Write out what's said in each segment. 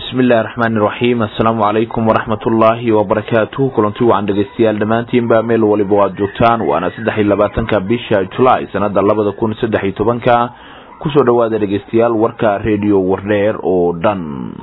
bismillahi raxmaani raxiim assalaamu calaykum waraxmat ullaahi wabarakaatuh kulanti wacan dhegeystayaal dhammaantiinba meel waliba aad joogtaan waana saddex iyo labaatanka bisha julaay sanada labada kun saddex iyo tobanka kusoo dhawaada dhegeystayaal warka redio wardheer oo dhan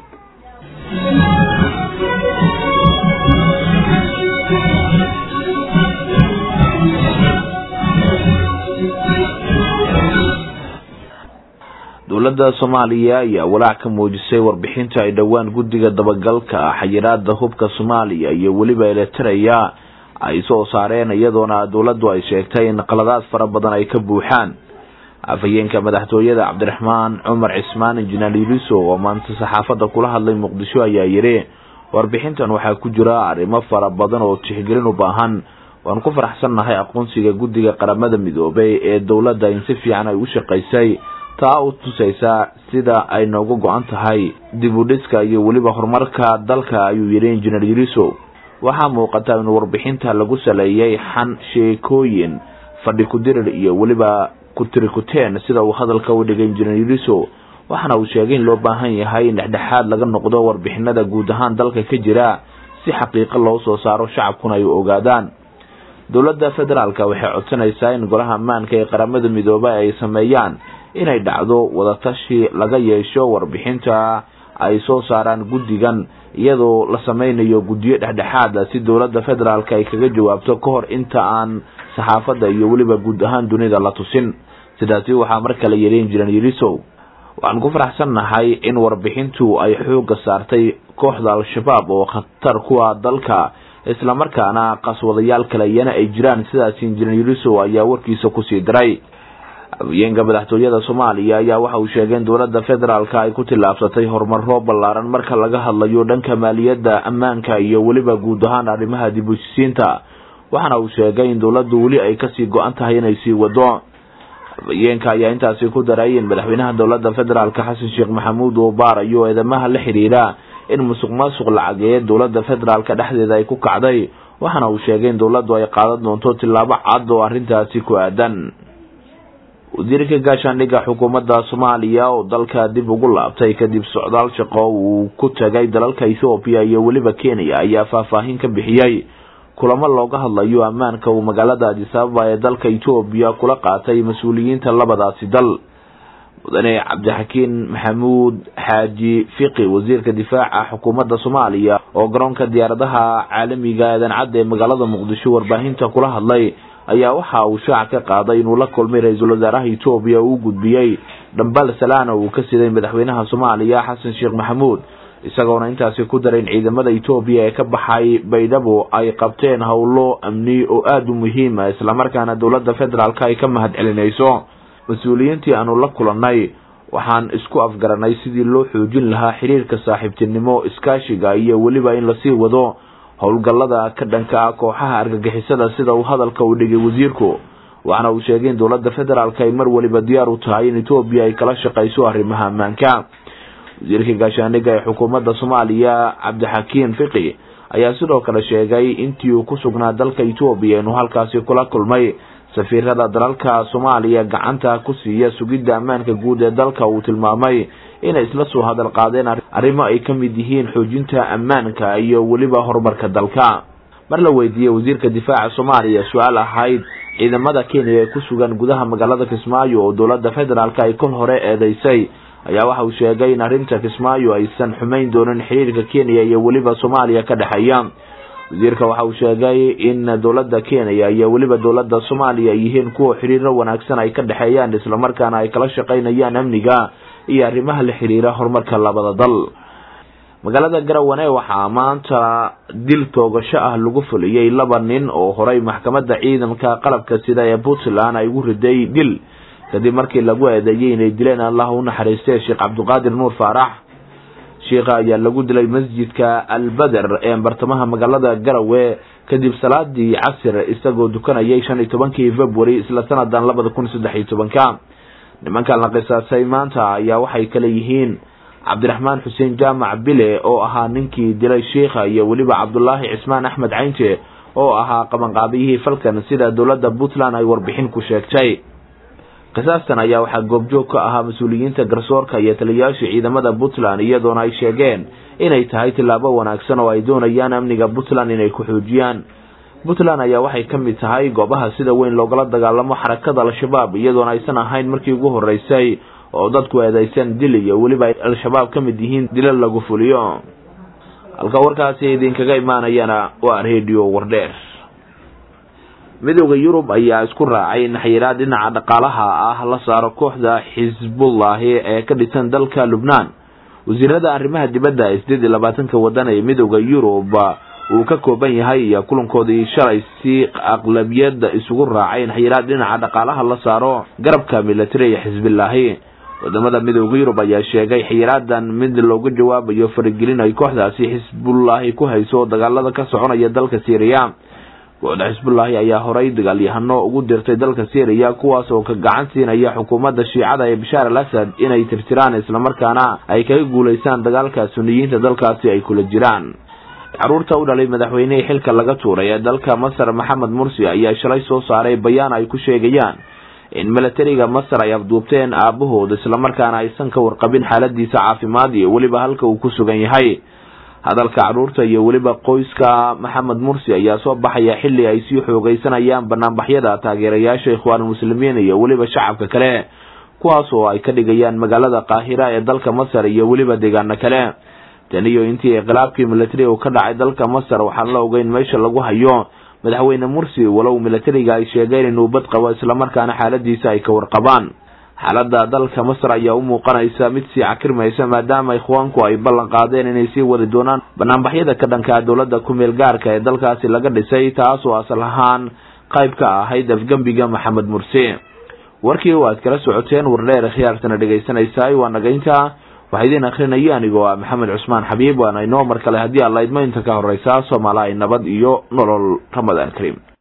dowladda soomaaliya ayaa walaac ka muujisay warbixinta ay dhowaan guddiga dabagalka xayiraada hubka soomaaliya iyo weliba eletaraya ay soo saareen iyadoona dowladdu ay sheegtay in qaladaad fara badan ay ka buuxaan afhayeenka madaxtooyada cabdiraxmaan cumar cismaan injineer yuliso oo maanta saxaafadda kula hadlay muqdisho ayaa yidhi warbixintan waxaa ku jira arrimo fara badan oo tixgelin u baahan waan ku faraxsannahay aqoonsiga guddiga qaramada midoobay ee dowladda in si fiican ay u shaqaysay taa u tusaysa sida ay nooga go-an tahay dib u dhiska iyo weliba horumarka dalka ayuu yidhi injineer yuriso waxaa muuqata in warbixinta lagu saleeyay xan sheekooyin fadhi kudirir iyo weliba kutirikuteen sida uu hadalka u dhigay injineer yuriso waxaana uu sheegay in loo baahan yahay in dhexdhexaad laga noqdo warbixinada guud ahaan dalka ka jira si xaqiiqo loo soo saaro shacabkuna ay ogaadaan dowladda federaalka waxay codsanaysaa in golaha ammaanka ee qaramada midoobay ay sameeyaan inay dhacdo wadatashi laga yeesho warbixinta ay soo saaraan guddigan iyadoo la sameynayo guddiyo dhexdhexaada si dowladda federaalka ay kaga jawaabto ka hor inta aan saxaafadda iyo weliba guud ahaan dunida la tusin sidaasi waxaa mar kale yidhi injineer yirisow waxaan ku faraxsannahay in warbixintu ay xoogga saartay kooxda al-shabaab oo khatar kuwa dalka islamarkaana qaswadayaal kale iyana ay jiraan sidaas injineer yirisow ayaa warkiisa kusii diray afhayeenka madaxtooyada soomaaliya ayaa waxa uu sheegay in dowladda federaalka ay ku tillaabsatay horumaro ballaaran marka laga hadlayo dhanka maaliyadda ammaanka iyo weliba guud ahaan arrimaha dib u heshiisiinta waxaana uu sheegay in dowladdu weli ay kasii go-an tahay inay sii wado afhayeenka ayaa intaasi ku daray in madaxweynaha dowladda federaalka xasan sheekh maxamuud uu baarayo eedamaha la xidhiidha in musuq maasuq lacageed dowladda federaalka dhexdeeda ay ku kacday waxaana uu sheegay in dowladdu ay qaadan doonto tillaabo cad oo arrintaasi ku aadan wasiirka gaashaandhigga xukuumadda soomaaliya oo dalka dib ugu laabtay kadib socdaal shaqo uu ku tagay dalalka ethoobiya iyo weliba kenya ayaa faahfaahin ka bixiyey kulamo looga hadlayo ammaanka uu magaalada adisababa ee dalka etoobiya kula qaatay mas-uuliyiinta labadaasi dal mudane cabdixakiin maxamuud xaaji fiqi wasiirka difaaca xukuumadda soomaaliya oo garoonka diyaaradaha caalamiga aadan cadda ee magaalada muqdisho warbaahinta kula hadlay ayaa waxa uu shaac ka qaaday inuu la kulmay ra-iisul wasaaraha etoobiya uu gudbiyey dhambal salaana uu ka siday madaxweynaha soomaaliya xasan sheekh maxamuud isagoona intaasi ku daray in ciidamada etoobiya ee ka baxay baydhabo ay qabteen howlo amni oo aada u muhiima islamarkaana dowladda federaalka ay ka mahad celinayso mas-uuliyiintii aanu la kulannay waxaan isku afgaranay sidii loo xoojin lahaa xiriirka saaxiibtinimo iskaashiga iyo weliba in lasii wado howlgallada ka dhanka ah kooxaha argagixisada sida uu hadalka u dhigay wasiirku waxaana uu sheegay in dowladda federaalka ay mar waliba diyaar u tahay in etoobiya ay kala shaqayso arrimaha ammaanka wasiirka gaashaandhigga ee xukuumadda soomaaliya cabdixakiin fiqi ayaa sidoo kale sheegay intii uu ku sugnaa dalka etoobiya inuu halkaasi kula kulmay safiirada dalalka soomaaliya gacanta ku siiya sugidda ammaanka guud ee dalka uu tilmaamay inay isla soo hadal qaadeen arrimo ay ka mid yihiin xoojinta ammaanka iyo weliba horumarka dalka mar la weydiiyey wasiirka difaaca soomaaliya su-aal ahayd ciidamada kenya ee ku sugan gudaha magaalada kismaayo oo dowladda federaalka ay kol hore eedeysay ayaa waxa uu sheegay in arrinta kismaayo aysan xumayn doonin xiriirka kenya iyo weliba soomaaliya ka dhexeeya wasiirka waxa uu sheegay in dowladda kenya iyo weliba dowladda soomaaliya ay yihiin kuwa xiriiro wanaagsan ay ka dhexeeyaan islamarkaana ay kala shaqaynayaan amniga iyo arrimaha la xiriira horumarka labada dal magaalada garawane waxaa maanta dil toogasho ah lagu fuliyey laba nin oo horey maxkamadda ciidamka qalabka sida ee puntland ay ugu riday dil kadib markii lagu eedeeyey inay dileen allah u naxariistee sheekh cabdiqaadir nuur faarax sheikha ayaa lagu dilay masjidka albeder ee bartamaha magaalada garawe kadib salaadii casir isagoo dukanayay shan iyo tobankii february isla sanadan labada kun saddex iyo tobanka nimankan la qisaasay maanta ayaa waxay kale yihiin cabdiraxmaan xuseen jaamac bile oo ahaa ninkii dilay sheikha iyo weliba cabdulaahi cismaan axmed caynte oo ahaa qabanqaabiyihii falkan sida dowladda puntland ay warbixin ku sheegtay qisaastan ayaa waxaa goobjoog ka ahaa mas-uuliyiinta garsoorka iyo taliyayaasha ciidamada puntland iyadoona ay sheegeen inay tahay tillaabo wanaagsan oo ay doonayaan amniga puntland inay ku xoojiyaan puntland ayaa waxay ka mid tahay goobaha sida weyn loogala dagaalamo xarakada al-shabaab iyadoona aysan ahayn markii ugu horeysay oo dadku eedeysan dil iyo weliba ay al-shabaab ka mid yihiin dilal lagu fuliyo halka warkaasi idinkaga imaanayana waa radio wardheer midooda yurub ayaa isku raacay in xayiraad dhinaca dhaqaalaha ah la saaro kooxda xisbullahi ee ka dhisan dalka lubnaan wasiirada arrimaha dibadda ee sideed iyo labaatanka wadan ee midooda yurub uu ka kooban yahay iyo kulankoodii shalay si aqlabiyada isugu raacay in xayiraad dhinaca dhaqaalaha la saaro garabka militari ee xisbillaahi wadamada midooda yurub ayaa sheegay xayiraadan mid looga jawaabayo faragelin ay kooxdaasi xisbullaahi ku hayso dagaalada ka soconaya dalka syriya kooxda xisbullaahi ayaa horay dagaalyahano ugu dirtay dalka syriya kuwaas oo ka gacan siinaya xukuumadda shiicada ee bashaar al asad inay tirtiraan islamarkaana ay kaga guulaystaan dagaalka suniyiinta dalkaasi ay kula jiraan caruurta u dhalay madaxweynihii xilka laga tuuray ee dalka masar maxamed mursi ayaa shalay soo saaray bayaan ay ku sheegayaan in milatariga masar ay afduubteen aabahooda islamarkaana aysan ka warqabin xaaladiisa caafimaad iyo weliba halka uu ku sugan yahay hadalka caruurta iyo weliba qoyska maxamed mursi ayaa soo baxaya xilli ay sii xoogeysanayaan banaanbaxyada taageerayaasha ikhwaanulmuslimiin iyo weliba shacabka kale kuwaas oo ay ka dhigayaan magaalada qaahira ee dalka masar iyo weliba deegaano kale tan iyo intii inqilaabkii milatari uu ka dhacay dalka masar waxaan la ogeyn meesha lagu hayo madaxweyne mursi walow milatariga ay sheegeen inuu bad qabo islamarkaana xaaladiisa ay ka warqabaan xaalada dalka masar ayaa u muuqanaysa mid sii cakirmaysa maadaama ikhwaanku ay ballan qaadeen inay sii wadi doonaan banaanbaxyada ka dhanka dowladda ku-meel gaarka ee dalkaasi laga dhisay taas oo asal ahaan qayb ka ahayd afgembiga maxamed mursi warkii oo aad kala socoteen wardheer khiyaartana dhegaysanaysaay waa nagaynta waxaa idiin akrinaya anigoo ah maxamed cusmaan xabiib waana inoo mar kale haddii alla idmo inta ka horeysa soomaali ay nabad iyo nolol ramadaan kariim